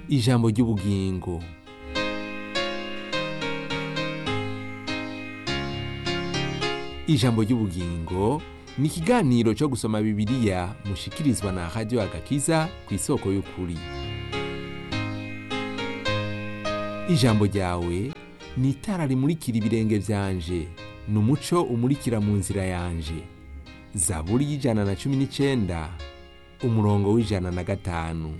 ijambo ry'ubugingo ijambo ry'ubugingo ni ikiganiro cyo gusoma bibiliya mushikirizwa na radiyo agakiza ku isoko y'ukuri ijambo ryawe ni itara rimurikira ibirenge byanje ni umuco umurikira mu nzira yanje zaburi y'ijana na cumi n'icyenda umurongo w'ijana na gatanu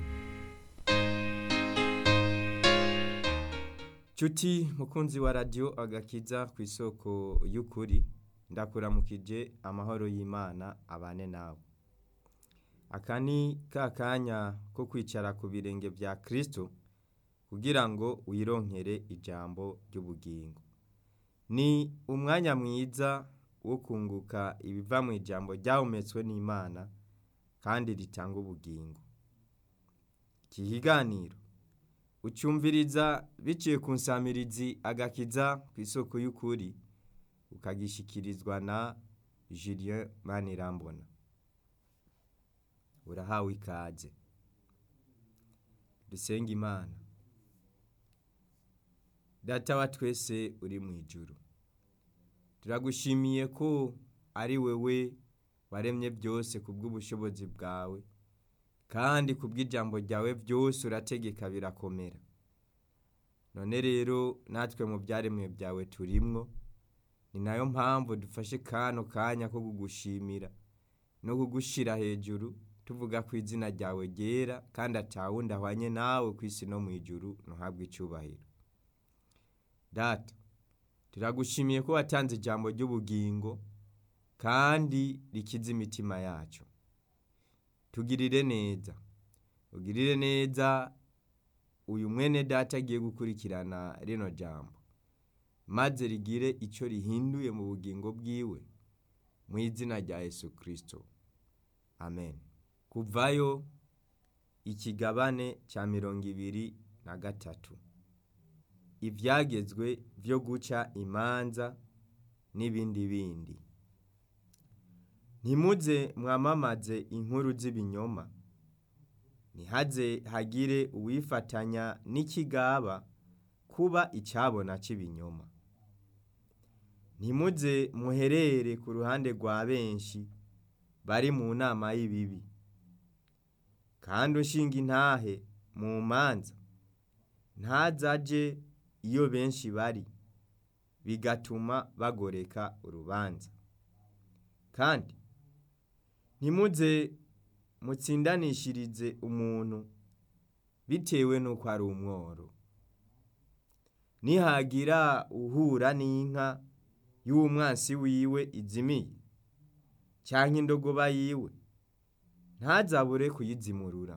Cuti mukunzi wa radiyo agakiza ku isoko y'ukuri ndakuramukije amahoro y'imana abane nawe aka ni ka kanya ko kwicara ku birenge bya kirisito kugira ngo wironkere ijambo ry'ubugingo ni umwanya mwiza wo kunguka ibiva mu ijambo ryahumetswe n'imana kandi ritanga ubugingo iki kiganiro ucyumviriza biciye ku nsamirizi agakiza ku isoko y'ukuri ukagishikirizwa na Julien Manirambona urahawe ikaze dusenga imana data wa twese uri mu ijuru turagushimiye ko ari wewe waremye byose ku bw'ubushobozi bwawe kandi ku bw'ijambo ryawe byose urategeka birakomera none rero natwe mu byaremwe byawe turimwo ni nayo mpamvu dufashe kano kanya ko kugushimira no kugushyira hejuru tuvuga ko izina ryawe ryera kandi atawundi ahwanye nawe ku isi no mu ijuru ntuhabwe icyubahiro data turagushimiye ko watanze ijambo ry'ubugingo kandi rikiza imitima yacu tugirire neza ugirire neza uyu mwene data agiye gukurikirana rino jambo maze rigire icyo rihinduye mu bugingo bwiwe mu izina rya Yesu kirisito amen kuvayo ikigabane cya mirongo ibiri na gatatu ibyagezwe byo guca imanza n'ibindi bindi ntimuze mwamamaze inkuru z'ibinyoma ntihaze hagire uwifatanya n'ikigaba kuba icyabona cy'ibinyoma ntimuze muherere ku ruhande rwa benshi bari mu nama y'ibibi kandi ushinga intahe mu manza ntazaje iyo benshi bari bigatuma bagoreka urubanza kandi ntimuze mutsindanishirize umuntu bitewe n'uko ari umworo nihagira uhura n'inka y'umwansi wiwe izimiye cyangwa indogoba yiwe ntazabure kuyizimurura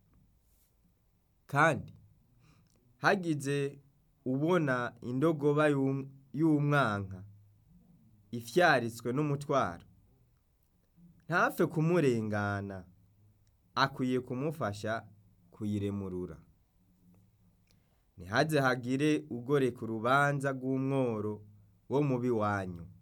kandi hagize ubona indogoba y'umwanka ifyaritswe n'umutwaro ntapfe kumurengana akwiye kumufasha kuyiremurura ntihaze hagire ugoreka urubanza rw'umworo wo mubi wanyu